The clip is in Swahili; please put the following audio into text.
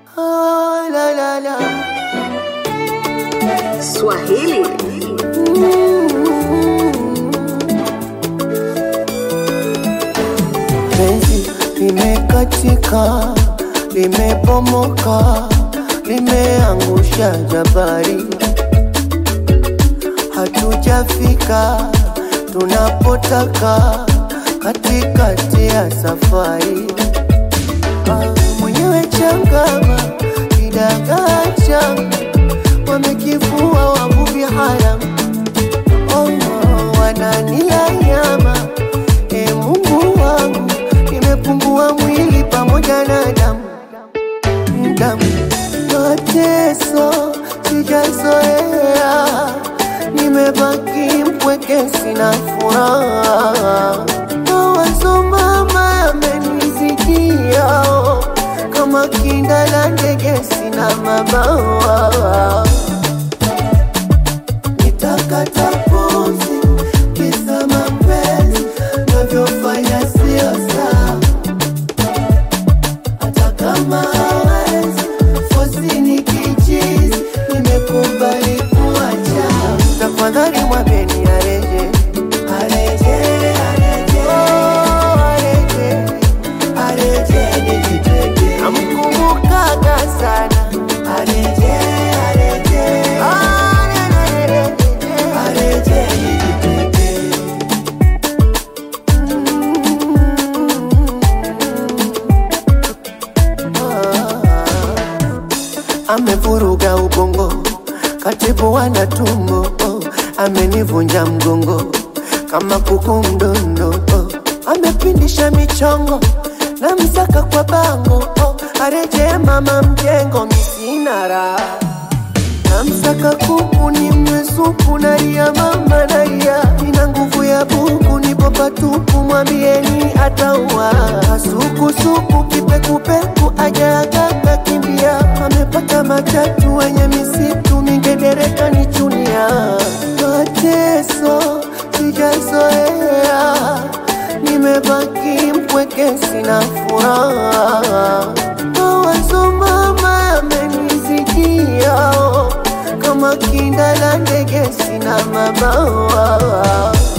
Ah, la, la, la. Swahili Penzi limekatika, limebomoka, limeangusha jabari. Hatujafika tunapotaka, katikati ya safari. Ah, Mwenyewe changama, kidagaa changa, wamekifua wavuvi haramu oh, wananila nyama e Mungu wangu, nimepungua mwili pamoja na damu damu, mateso sijazoea, nimebaki mpweke, sina furaha, mawazo mama yamenizidia, oh, kama kinda la ndege, sina mabawa nitakata pumzi kisa mapenzi navyofanya sio sawa, hata kama hawezi fosi ni kichizi, nimekubali kuacha. Tafadhali mwambeni areje, areje, areje, oh, areje, areje nijitete, namkumbukaga sana areje, areje, areje, areje nijitete. amevuruga ubongo, katibu wana tumbo, oh, amenivunja mgongo kama kuku mdondo, oh, amepindisha michongo na msaka kwa bango, oh, areje mama mjengo, misina raha namsaka kuku ni mwesupu naria mama naria ina nguvu ya buku nipo patupu mwambieni ataua kasukusuku kipekupeku ajaagaka kimbia amepata matatu wenye misitu mingedereka ni chunia mateso sijazoea nimebaki mpweke sina furaha mawazo mama yamenizidia oh, kama kinda la ndege sina mabawa